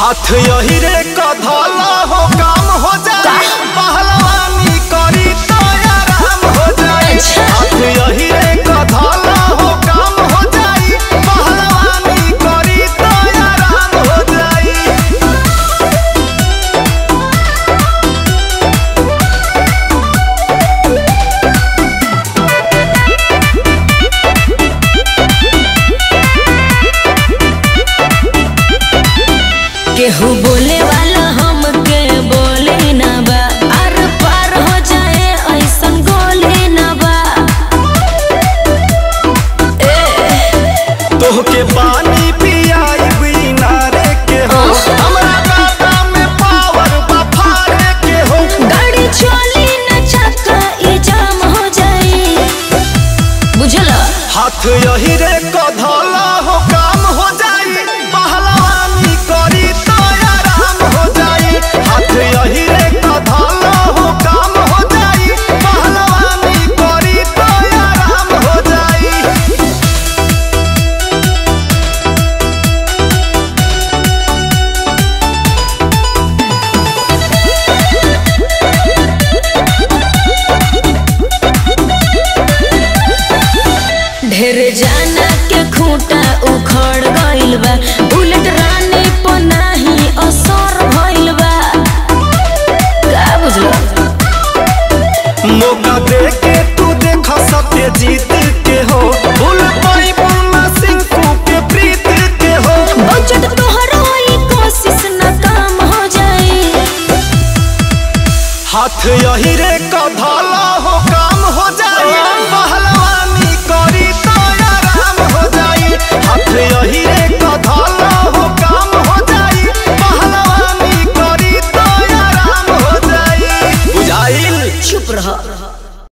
हाथ यही रे कधला हो काम हो जाए पहलवानी करी तो आराम हो जाए अच्छा। हाथ यही रे कधला हो काम हो जाए पहलवानी करी तो आराम हो जाए केहू बोले वाला हमके बोले ना बा आर पार हो जाए ऐसन गोले ना बा तोहके पानी पियाई बिनारे के हो हमरा गाता में पावर बफारे के हो गाड़ी चली न चक्का ई जाम हो जाए बुझल हाथ यही रे कधला हो काम हो जाई पहलवानी करी तो आराम हो जाई हाथ यही रे कधला हो काम हो जाई पहलवानी करी तो आराम हो जाई ढेर जाना के खूंटा उखड़ गइल बा बुलेट रानी पर नाही असर भइल बा का बुझल मौका दे के तू देखा सत्य जीत के हो भूल पाई बुना सिंह के प्रीत के हो बजट तोहरो ई कोशिश न काम हो जाए हाथ यही रे कधा